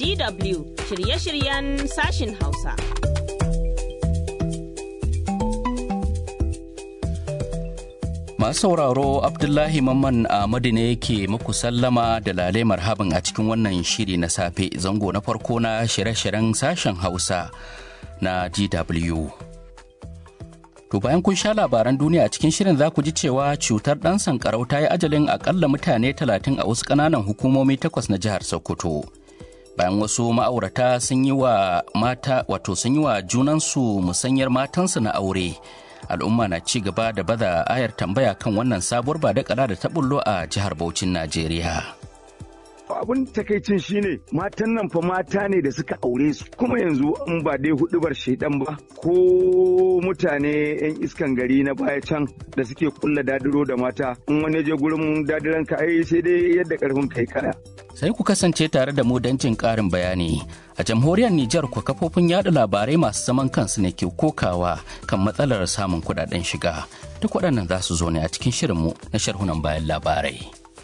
DW shirye-shiryen sashin Hausa. Masu sauraro Abdullahi Mamman Ahmadu ne yake muku sallama da lale marhaban a cikin wannan shiri na safe zango na farko na shirye-shiryen sashen Hausa na DW. To bayan kun sha labaran duniya a cikin shirin za ku ji cewa cutar ɗan sankarau ta yi ajalin akalla mutane talatin a wasu ƙananan hukumomi takwas na jihar Sokoto. Bayan wasu ma'aurata sun yi wa mata wato sun yi wa junansu musanyar matansu na aure. Al'umma na ci gaba da baza ayar tambaya kan wannan sabuwar ba da da ta bullo a jihar Bauchin Najeriya. abun takaicin shine matan nan fa mata ne da suka aure su kuma yanzu in ba dai hudubar shaidan ba ko mutane yan iskan gari na baya can da suke kulla dadiro da mata in wani je gurin dadiran ka ai sai dai yadda karfin kai kaya Sai ku kasance tare da mu don jin ƙarin bayani. A jamhuriyar Nijar kwa kafofin yada labarai masu zaman kansu ne ke kokawa kan matsalar samun kudaden shiga. Duk waɗannan za su zo ne a cikin shirinmu na sharhunan bayan labarai.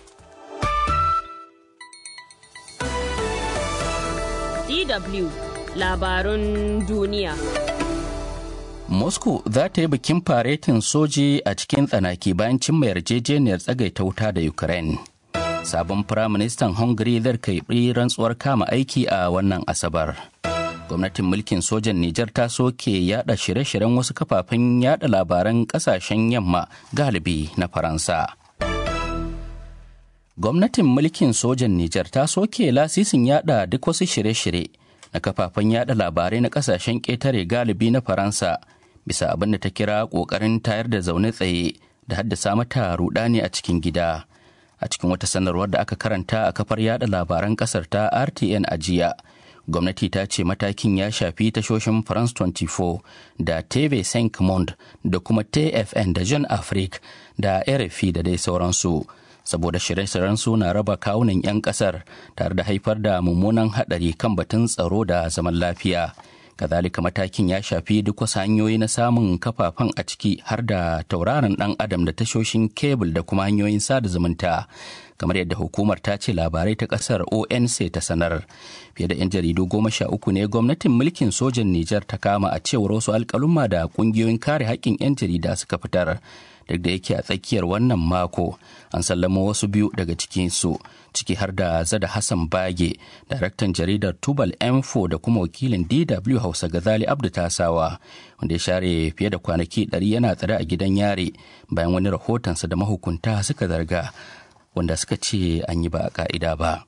DW labarun duniya. Moscow za ta yi bikin faretin soji a cikin tsanaki bayan cimma yarjejeniyar tsagaita wuta da Ukraine. Sabon Firaministan Hungary zai karɓi rantsuwar kama aiki a wannan Asabar. Gwamnatin mulkin sojan Nijar ta soke yada shirye-shiryen wasu kafafen yada labaran kasashen yamma galibi na Faransa. Gwamnatin mulkin sojan Nijar ta soke lasisin yada duk wasu shirye-shirye na kafafen yada labarai na kasashen ƙetare galibi na Faransa bisa abin da ta kira ƙoƙarin tayar da zaune tsaye da haddasa mata rudani a cikin gida. A cikin wata sanarwar da aka karanta a kafar yada labaran ƙasar ta RTN a jiya. Gwamnati ta ce matakin ya shafi tashoshin France 24 da TV 5 Monde da kuma TFN da Jean Afrique da RFI da dai sauransu. saboda shirye-shiryen su na raba kawunan 'yan kasar tare da haifar da mummunan hadari kan batun tsaro da zaman lafiya kazalika matakin ya shafi duk wasu hanyoyi na samun kafafen a ciki har da tauraron dan adam da tashoshin kebul da kuma hanyoyin sada zumunta kamar yadda hukumar ta ce labarai ta kasar onc ta sanar fiye da 'yan jaridu goma sha uku ne gwamnatin mulkin sojan nijar ta kama a cewar wasu alkalumma da kungiyoyin kare haƙƙin 'yan jarida suka fitar duk da yake a tsakiyar wannan mako an sallama wasu biyu daga cikinsu ciki har da zada hassan bage daraktan jaridar tubal m4 da kuma wakilin dw hausa gazali abdu tasawa wanda ya share fiye da kwanaki 100 yana tsare a gidan yare bayan wani rahotonsa da mahukunta suka zarga wanda suka ce an yi ba a ka'ida ba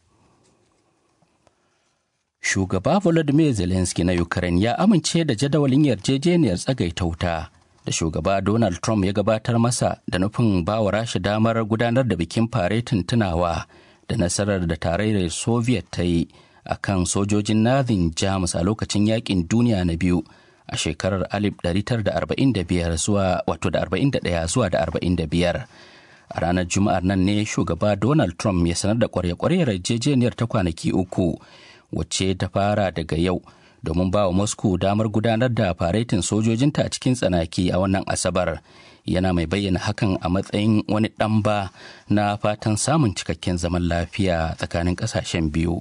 shugaba volodymyr zelensky na ukraine ya amince da jadawalin yarjejeniyar tsagaita wuta da shugaba Donald Trump ya gabatar masa da nufin bawa rasha damar gudanar da bikin faretin tunawa da nasarar da tarayyar Soviet ta yi a kan sojojin Nazin Jamus a lokacin yakin duniya na biyu a shekarar 1945 zuwa wato da 41 zuwa da 45. A ranar Juma'ar nan ne shugaba Donald Trump ya sanar da kwarya-kwaryar yarjejeniyar ta kwanaki uku wacce ta fara daga yau. domin ba wa Moscow damar gudanar da faretin sojojinta a cikin tsanaki a wannan Asabar. Yana mai bayyana hakan a matsayin wani ɗamba na fatan samun cikakken zaman lafiya tsakanin ƙasashen biyu.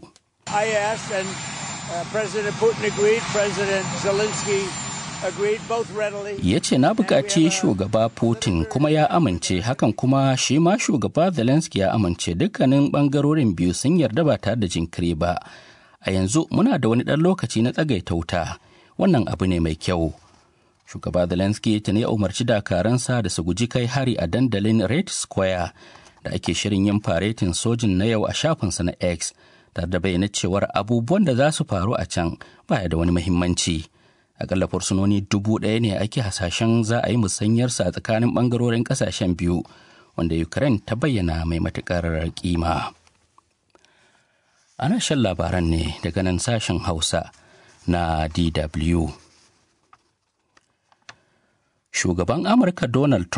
Ya ce na buƙaci shugaba Putin kuma ya amince hakan kuma shi ma shugaba Zelensky ya amince dukkanin ɓangarorin biyu sun yarda ba tare da jinkiri ba. a yanzu muna da wani ɗan lokaci na tsagaita wuta wannan abu ne mai kyau shugaba zelensky tuni ya umarci dakaransa da su guji kai hari a dandalin red square da ake shirin yin faretin sojin na yau a shafinsa na x tare da bayyana cewar abubuwan da za su faru a can baya da wani muhimmanci akalla fursunoni dubu ɗaya ne ake hasashen za a yi musanyarsa a tsakanin ɓangarorin ƙasashen biyu wanda ukraine ta bayyana mai matuƙar kima. ana shan labaran ne daga nan sashen hausa na dw shugaban amurka donald trump